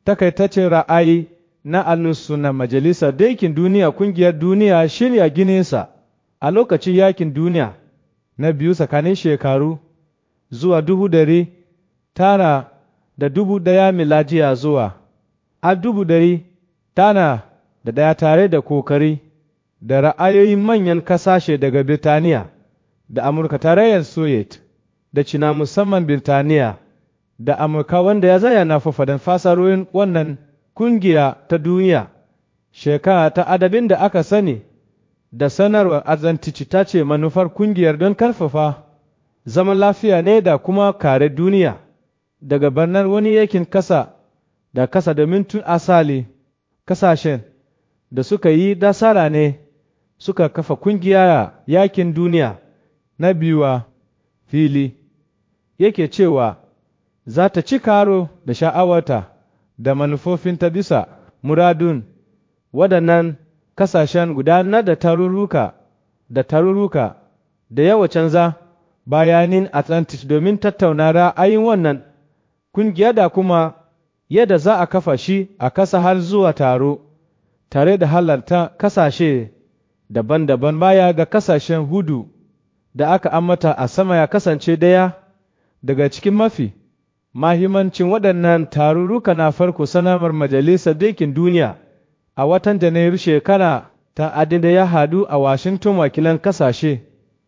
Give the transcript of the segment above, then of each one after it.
takaitaccen ra'ayi na annunsu na Majalisar Daikin Duniya Kungiyar Duniya shirya gininsa a lokacin yakin duniya na biyu tsakanin shekaru zuwa dubu dari tara da dubu daya miladiya zuwa a dubu dari tana da daya tare da kokari da ra'ayoyin manyan kasashe daga Birtaniya da Amurka tarayyar Soviet da Cina musamman Birtaniya da Amurka wanda ya zaya na fafadan fasarorin wannan kungiya ta duniya shekara ta adabin da aka sani da sanarwar azantici ta ce manufar kungiyar don karfafa zaman lafiya ne da kuma kare duniya daga barnar wani yakin kasa da kasa domin tun asali kasashen da suka yi dasara ne suka kafa kungiya yakin duniya na biyuwa fili yake cewa za ta ci karo da sha'awarta da manufofinta bisa muradun waɗannan kasashen gudanar da tarurruka da tarurruka da yawa canza bayanin Atlantic domin tattauna ra'ayin wannan kungiya da kuma yadda za a kafa shi a kasa har zuwa taro tare da halarta kasashe daban-daban baya ga kasashen hudu da aka ambata a sama ya kasance daya daga cikin mafi mahimancin waɗannan tarurruka na farko sanarwar Majalisar Dinkin Duniya a watan Janairu shekara ta adin da ya hadu a Washington wakilan kasashe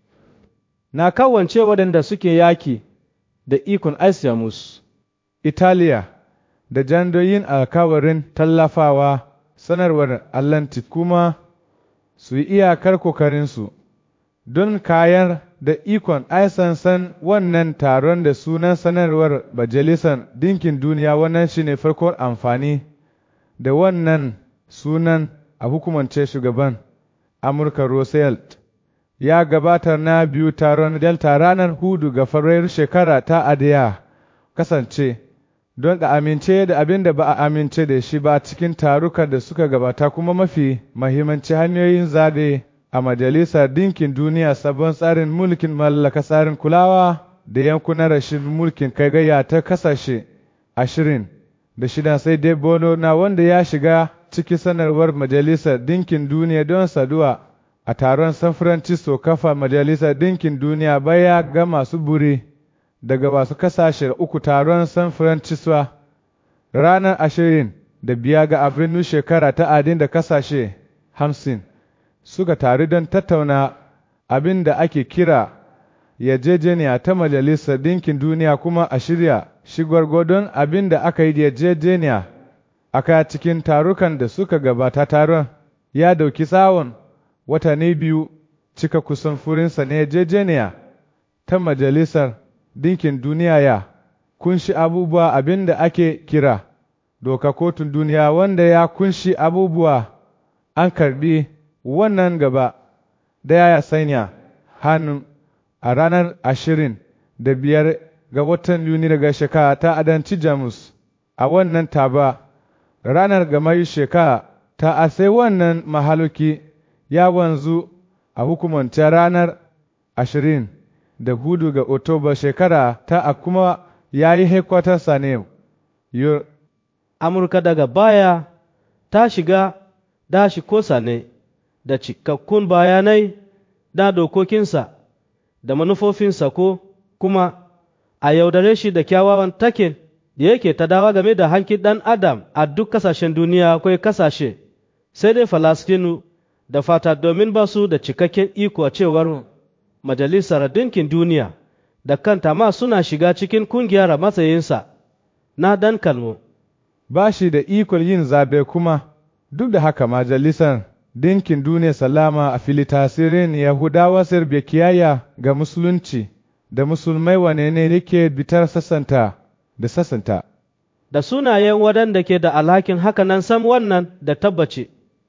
na kawance waɗanda suke yaki da ikon Jamus, Italiya da jandoyin alkawarin tallafawa sanarwar Atlantic kuma su yi iyakar kokarinsu don kayar da ikon san wannan taron da sunan sanarwar Majalisar Dinkin Duniya wannan shine farkon amfani da wannan sunan a hukumance shugaban Amurka Roosevelt ya gabatar na biyu taron Delta ranar hudu ga Fabrairu shekara ta adiya kasance don da amince da abin da ba a amince da shi ba cikin tarukan da suka gabata kuma mafi mahimmanci hanyoyin zaɓe a Majalisar Dinkin Duniya sabon tsarin mulkin mallaka tsarin kulawa da yankunan rashin mulkin kai gayya ta kasashe ashirin da shida sai dai bono na wanda ya shiga ciki sanarwar Majalisar Dinkin Duniya don saduwa a taron San Francisco kafa Majalisar Dinkin Duniya baya ga masu buri daga masu kasashe uku taron San Francisco ranar ashirin da biya ga Abrinu shekara ta adin da kasashe hamsin suka taru don tattauna abin da ake kira yarjejeniya ta Majalisar Dinkin Duniya kuma a shirya shigar godon abin da aka yi yarjejeniya aka cikin tarukan da suka gabata taron ya dauki tsawon watanni biyu cika kusan furinsa na yarjejeniya ta Majalisar Dinkin Duniya ya kunshi abubuwa abin da ake kira doka kotun duniya wanda ya kunshi abubuwa an karbi wannan gaba daya ya sanya hannu a ranar ashirin da biyar ga watan Yuni daga shekara ta adanci Jamus a wannan taba ranar gamar shekara ta a sai wannan mahaluki ya wanzu a hukumance ranar ashirin da hudu ga Oktoba shekara ta a kuma ya yi hekwatarsa ne Amurka daga baya ta shiga dashi kosa ne da cikakkun bayanai da dokokinsa da manufofinsa ko kuma a yaudare shi da kyawawan takin da yake ta dawa game da hankin ɗan adam a duk kasashen duniya akwai kasashe sai dai falastinu da fata domin ba su da cikakken iko a cewar majalisar dinkin duniya da kanta ma suna shiga cikin kungiyar matsayinsa na dan kalmo ba shi da ikon yin zabe kuma duk da haka majalisar dinkin duniya salama a fili tasirin yahudawa serbiya kiyaya ga musulunci da musulmai wane ne yake bitar sassanta da sassanta da sunayen waɗanda ke da alhakin hakanan sam wannan da tabbaci